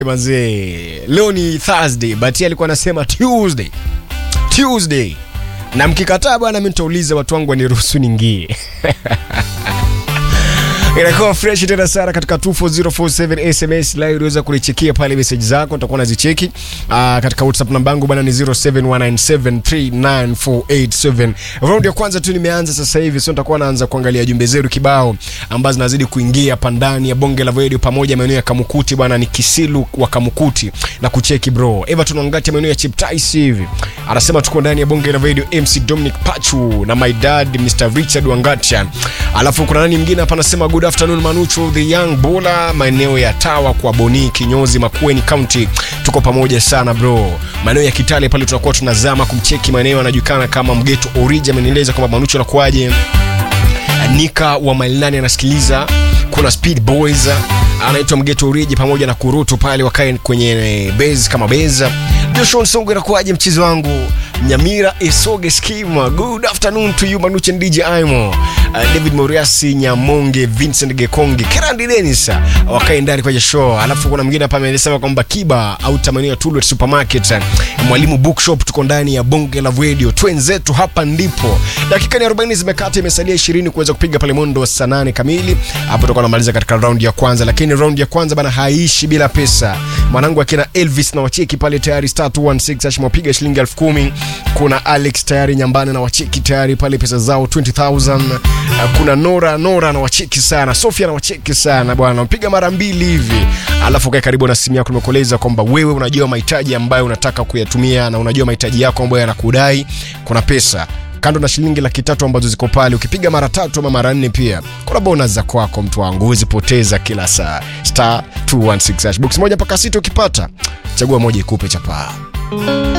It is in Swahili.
Manzee, leo ni Thursday, but yeye alikuwa anasema Tuesday. Tuesday. Na mkikataa bwana, mimi nitauliza watu wangu waniruhusu ningie. Inakuwa fresh tena sana katika 24047 SMS live, unaweza kulichekia pale message zako, nitakuwa nazicheki. Uh, katika WhatsApp namba yangu bwana ni 0719739487. Round ya kwanza tu nimeanza sasa hivi, so nitakuwa naanza kuangalia jumbe zetu kibao ambazo zinazidi kuingia hapa ndani ya bonge la radio pamoja maeneo ya Kamukuti bwana, ni Kisilu wa Kamukuti na kucheki bro. Everton Wangati maeneo ya Cheptais hivi. Anasema tuko ndani ya bonge la radio MC Dominic Pachu na my dad Mr Richard Wangatia. Alafu kuna nani mwingine hapa anasema good afternoon Manucho the young bowler maeneo ya Tawa kwa Boni Kinyozi Makueni County. Tuko pamoja sana bro. Maeneo ya Kitale pale tunakuwa tunazama kumcheki maeneo yanajulikana kama Mgeto Origi amenieleza kwamba Manucho anakuaje. Nika wa Mailani anasikiliza. Kuna Speed Boys anaitwa Mgeto Origi pamoja na Kurutu pale wakae kwenye base kama beza. Joshua Nsongo inakuaje mchezo wangu? Nyamira Esoge Skima. Good afternoon to you Manuche and DJ Aimo. Uh, David Moriasi Nyamonge Vincent Gekongi Kerandi Dennis uh, wakae ndani kwenye show. Alafu kuna mwingine hapa amesema kwamba Kiba au tamanio ya Tullet Supermarket uh, Mwalimu Bookshop tuko ndani ya bonge la radio. Twenzetu hapa ndipo. Dakika ni 40 zimekata imesalia 20 kuweza kupiga pale mondo wa saa 8 kamili. Hapo tutakuwa tunamaliza katika round ya kwanza, lakini round ya kwanza bana haishi bila pesa. Mwanangu akina Elvis na wacheki pale tayari star 216 ashimwapiga shilingi 10,000. Kuna Alex tayari nyambani na wacheki tayari pale pesa zao 20000. Uh, kuna Nora Nora na wacheki sana. Sofia na wacheki sana bwana. Mpiga mara mbili hivi. Alafu kae karibu na simu yako nimekueleza kwamba wewe unajua mahitaji ambayo unataka kuyatumia na unajua mahitaji yako ambayo yanakudai. Kuna pesa kando na shilingi laki tatu ambazo ziko pale, ukipiga mara tatu ama mara nne, pia kuna bonus za kwako, mtu wangu, huwezi poteza kila saa. Star 216 hash box moja mpaka sita, ukipata chagua moja ikupe chapaa.